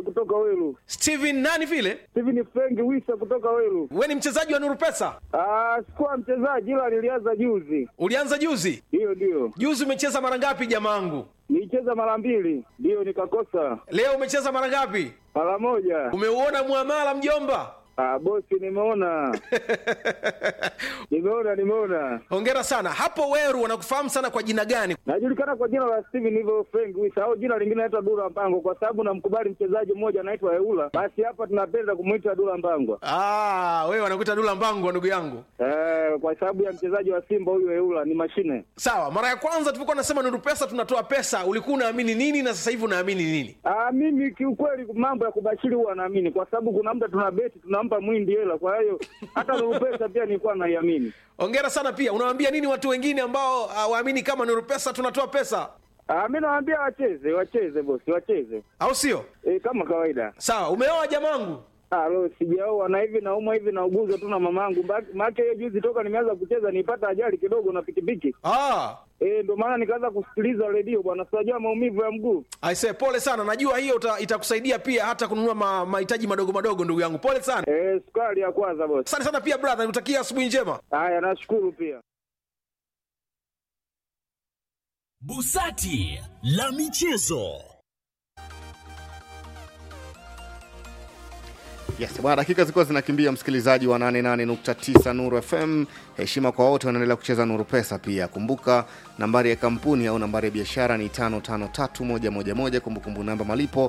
kutoka Welu. Steven nani vile? Steven Frank Wisa kutoka Welu. We ni mchezaji wa Nuru Pesa? Ah, sikuwa mchezaji ila nilianza juzi. Ulianza juzi? Ndiyo, ndiyo. Juzi umecheza mara ngapi jamaangu? Nilicheza mara mbili, ndiyo nikakosa. Leo umecheza mara ngapi? Mara moja. Umeuona muamala mjomba? Ah, bosi nimeona. nimeona, nimeona. Hongera sana. Hapo Weru wanakufahamu sana kwa jina gani? Najulikana kwa jina la Steven hivyo Frank Wisa au jina lingine naitwa Dula Mpango kwa sababu namkubali mchezaji mmoja anaitwa Eula. Basi hapa tunapenda kumuita Dula Mpango. Ah, wewe wanakuita Dula Mbangu ndugu yangu. Eh, kwa sababu ya mchezaji wa Simba huyu Eula ni mashine. Sawa, mara ya kwanza tulipokuwa nasema Nuru Pesa tunatoa pesa, ulikuwa unaamini nini na sasa hivi unaamini nini? Ah, mimi kiukweli mambo ya kubashiri huwa naamini kwa sababu kuna muda tuna beti tunampa mwindi hela, kwa hiyo hata Nuru Pesa pia nilikuwa naiamini. Hongera sana pia. Unawaambia nini watu wengine ambao hawaamini kama Nuru Pesa tunatoa pesa? Ah, mimi nawaambia wacheze, wacheze bosi, wacheze. Au sio? E, kama kawaida. Sawa, umeoa jamangu? Ah, lo sijaoa na hivi naumwa hivi nauguzwa tu na mamangu. Maana hiyo juzi toka nimeanza kucheza nipata ajali kidogo na pikipiki. Ah, Eh, ndio maana nikaanza kusikiliza redio bwana, sijajua maumivu ya mguu. aisee, pole sana. Najua hiyo uta- itakusaidia pia hata kununua ma- mahitaji madogo madogo, ndugu yangu. Pole sana. Eh, sukari ya kwanza bosi. Asante sana pia brother, nikutakia asubuhi njema. Haya, nashukuru pia. Busati la michezo. Yes, bwana, dakika zilikuwa zinakimbia, msikilizaji wa 88.9 Nuru FM. Heshima kwa wote wanaendelea kucheza Nuru Pesa. Pia kumbuka nambari ya kampuni au nambari ya biashara ni 553111. Kumbukumbu namba malipo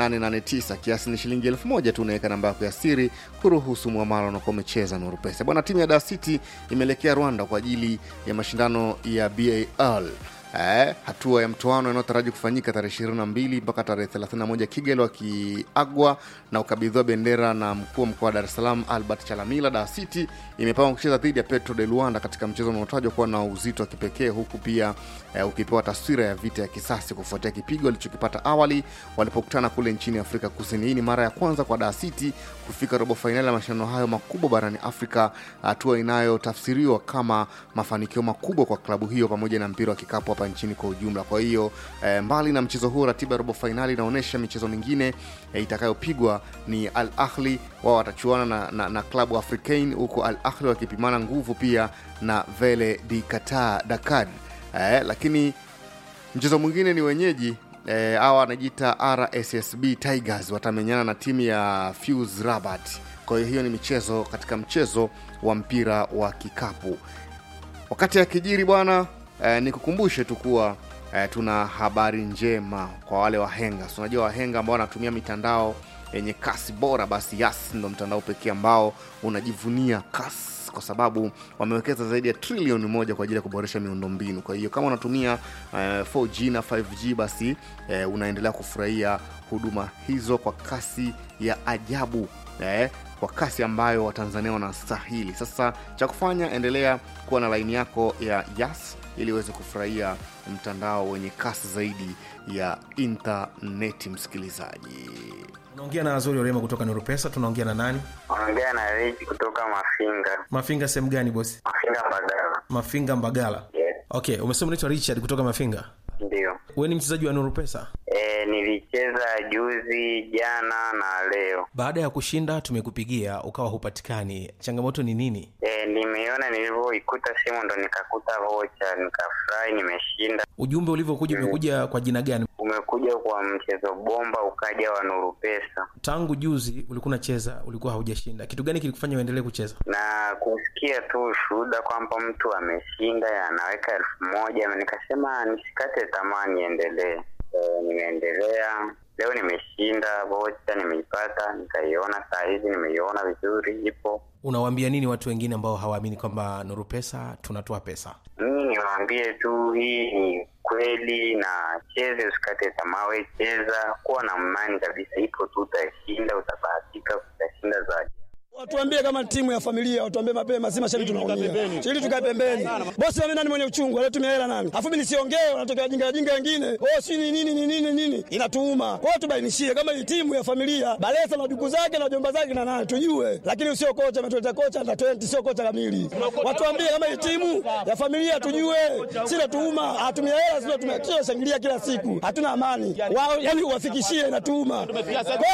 889, kiasi ni shilingi elfu moja tu. Unaweka namba yako ya siri kuruhusu mwamala unakuwa umecheza Nuru Pesa. Bwana, timu ya Dar City imeelekea Rwanda kwa ajili ya mashindano ya BAL Eh, hatua ya mtoano inayotaraji kufanyika tarehe 22 mpaka tarehe 31 Kigali, wakiagwa na ukabidhiwa bendera na mkuu wa mkoa wa Dar es Salaam Albert Chalamila. Dar City imepangwa kucheza dhidi ya Petro de Luanda katika mchezo unaotajwa kuwa na uzito wa kipekee, huku pia eh, ukipewa taswira ya vita ya kisasi kufuatia kipigo walichokipata awali walipokutana kule nchini Afrika Kusini. Hii ni mara ya kwanza kwa Dar City kufika robo fainali ya mashindano hayo makubwa barani Afrika, hatua inayotafsiriwa kama mafanikio makubwa kwa klabu hiyo pamoja na mpira wa kikapu hapa nchini kwa ujumla. Kwa hiyo eh, mbali na mchezo huo, ratiba ya robo fainali inaonyesha michezo mingine eh, itakayopigwa ni Al Ahli, wao watachuana na, na, na klabu Africain, huku Al Ahli wakipimana nguvu pia na Vele di Qatar Dakar. Eh, lakini mchezo mwingine ni wenyeji eh, hawa wanajiita RSSB Tigers watamenyana na timu ya Fuse Rabat. Kwa hiyo hiyo ni michezo katika mchezo wa mpira wa kikapu. Wakati akijiri bwana eh, nikukumbushe tu kuwa eh, tuna habari njema kwa wale wahenga. So, unajua wahenga ambao wanatumia mitandao yenye kasi bora, basi Yas ndo mtandao pekee ambao unajivunia kasi kwa sababu wamewekeza zaidi ya trilioni moja kwa ajili ya kuboresha miundombinu. Kwa hiyo kama unatumia eh, 4G na 5G basi eh, unaendelea kufurahia huduma hizo kwa kasi ya ajabu eh, kwa kasi ambayo Watanzania wanastahili. Sasa cha kufanya, endelea kuwa na laini yako ya Yas ili uweze kufurahia mtandao wenye kasi zaidi ya intaneti. Msikilizaji, Unaongea na Azori Orema kutoka Nuru Pesa. Tunaongea na nani? Ongea na Rich kutoka Mafinga. Mafinga sehemu gani bosi? Mafinga Mbagala. Mafinga Mbagala. Yes, Okay, umesema unaitwa Richard kutoka Mafinga. ndio. Wewe ni mchezaji wa Nuru Pesa. E, nilicheza juzi, jana na leo. Baada ya kushinda tumekupigia ukawa hupatikani, changamoto ni nini? E, nimeiona nilivyoikuta simu ndo nikakuta vocha, nikafurahi, nimeshinda. Ujumbe ulivyokuja umekuja kwa jina gani? Umekuja kwa mchezo bomba, ukaja wa Nuru Pesa Tangu juzi ulikuwa unacheza, ulikuwa haujashinda. Kitu gani kilikufanya uendelee kucheza? na kusikia tu ushuhuda kwamba mtu ameshinda anaweka elfu moja nikasema nisikate tamaa, niendelee. E, nimeendelea leo, nimeshinda vocha, nimeipata, nikaiona saa hizi, nimeiona vizuri, ipo Unawaambia nini watu wengine ambao hawaamini kwamba Nuru Pesa tunatoa pesa? mimi niwaambie tu hii ni kweli, na cheze, usikate tamaa, we cheza, kuwa na imani kabisa, ipo tu, utashinda, utabahatika, utashinda zaidi. Watuambie kama timu ya familia, watuambie mapema, si mashabiki tunaumia. Ili tukae pembeni. Bosi mimi nani mwenye uchungu, alitumia hela nani? Afu mimi nisiongee, wanatokea wajinga wajinga wengine. Oh, si ni nini ni nini nini? Inatuuma. Kwa hiyo tubainishie kama hii timu ya familia, Balesa na duku zake na jomba zake na nani tujue. Lakini usio kocha ametuleta kocha na 20 sio kocha kamili. Watuambie kama hii timu ya familia tujue. Sina tuuma, atumia hela sio tumia shangilia kila siku. Hatuna amani. Wao yani uwafikishie inatuuma.